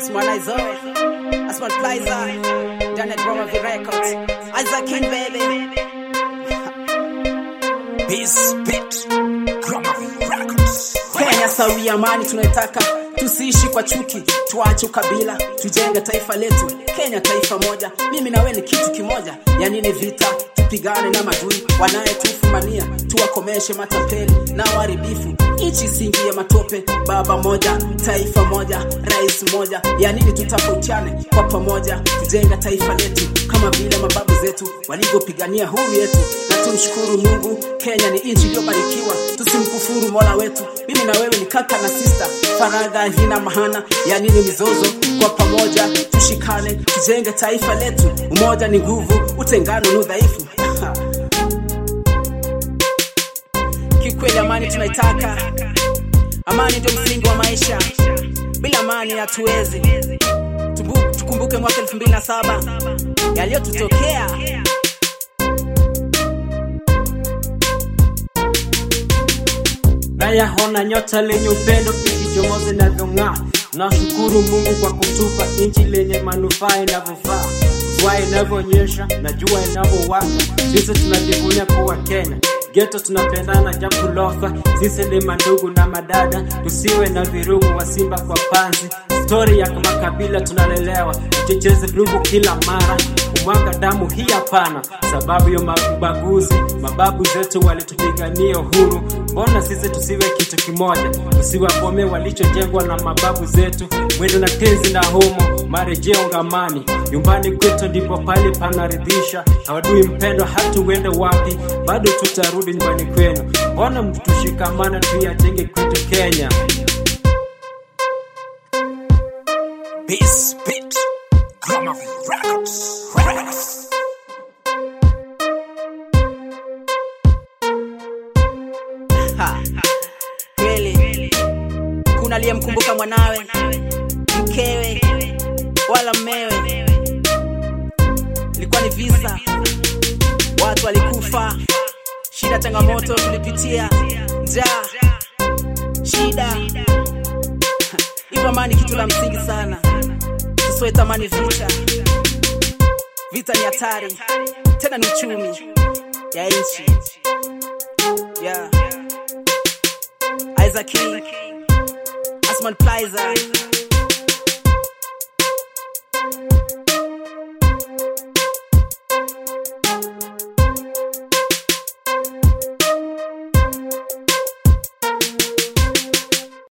Smonizo, Asmal Plaza, Janet Roma V Records, Isaac King baby. Peace, beat, grammar, records. Kenya sawia amani tunaitaka, tusiishi kwa chuki, tuache ukabila, tujenge taifa letu. Kenya taifa moja, mimi na wewe ni kitu kimoja. Ya nini vita? Tupigane na madui wanayetufumania, tuwakomeshe matapeli na waharibifu. Nchi isingie matope, baba moja, taifa moja, rais moja. Ya nini tutafautiane? Kwa pamoja tujenge taifa letu kama vile mababu zetu walivyopigania huru yetu, na tumshukuru Mungu. Kenya ni nchi iliyobarikiwa, tusimkufuru mola wetu. Mimi na wewe ni kaka na sista, faragha hina mahana. Ya nini mizozo? Kwa pamoja tushikane, tujenge taifa letu. Umoja ni nguvu, utengano ni udhaifu. Kikweli amani tunaitaka, amani ndio msingi wa maisha. Bila amani hatuwezi. Tubu- Tukumbuke mwaka 2007 yaliyotutokea. nayaona nyota lenye upendo ikichomoza inavyong'aa. Nashukuru Mungu kwa kutupa nchi lenye manufaa inavyofaa, mvua inavyonyesha na jua inavyowaka. Sisi tunajivunia kuwa Kenya, geto tunapendana japo lofa. Sisi ni mandugu na madada, tusiwe na virugu wa simba kwa panzi. Stori ya makabila tunalelewa, tucheze virugu kila mara, kumwaga damu hii hapana, sababu ya mabaguzi. Mababu zetu walitupigania uhuru, mbona sisi tusiwe kitu kimoja? Tusiwapome walichojengwa na mababu zetu, mwendo na tenzi na homo, marejeo ngamani. Nyumbani kwetu ndipo pale panaridhisha, hawadui mpendwa, hata uende wapi, bado tutarudi nyumbani kwenu. Mbona mtushikamana, tuyajenge kwetu Kenya. Peace, beat, grammar, records. Records. Ha, kweli kuna aliyemkumbuka mwanawe, mkewe wala mmewe. Ilikuwa ni visa, watu walikufa, shida, changamoto tulipitia, njaa, shida. Hivyo amani kitu la msingi sana, tusiwe tamani vita. Vita ni hatari, tena ni uchumi ya nchi yeah. Isaac King, Asman Plaza,